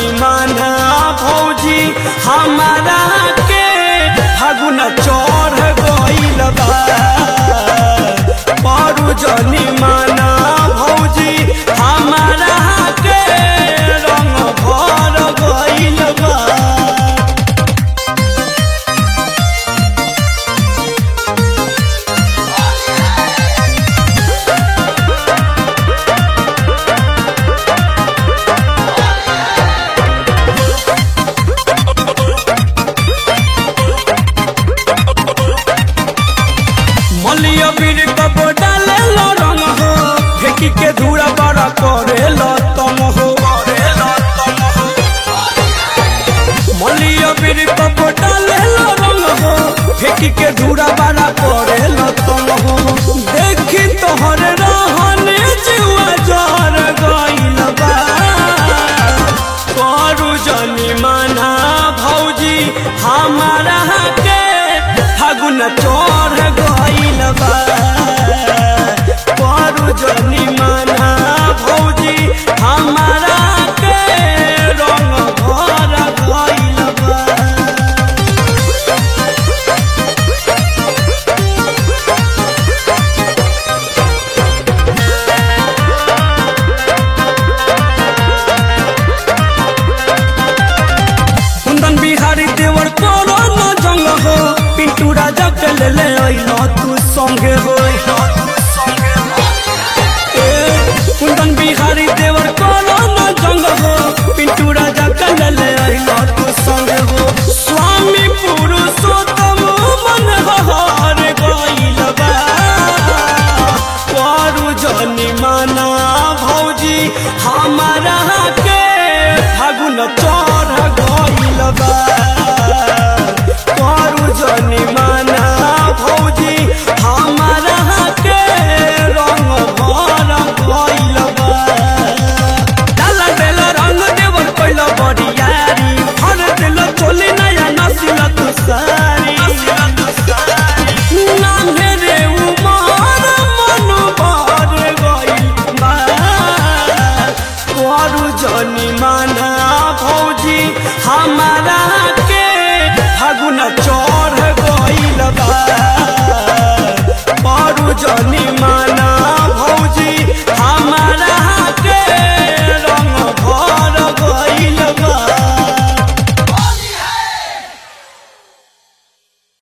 जनी माना भौजी हमारा के फागुन चढ़ गइल बा पारू जनी माना भौजी हमारा के रंग भर गइल बा मलिया बीर कब डाले लो रंग हो फेंकी के धूरा बड़ा करे लो तम हो मलिया बीर कब डाले लो रंग हो फेंकी के धूरा बड़ा करे लो तम हो देखी तोहर रहने जुआ जर गइल बा करू जनी माना भौजी हमारा के फागुन चढ़ गइल बा करू जनी माना भौजी हमारा के रंग भर गइल बा कुंदन बिहारी देवर करो न जंग हो पिंटू राजा के ले ले अइलो तू संगे हो ए, कुंदन बिहारी देवर करो न जंग हो पिंटू राजा के ले ले अइलो तू संगे हो स्वामी पुरुषोत्तम मन हर गइल बा करू जनी माना भौजी हमारा के फागुन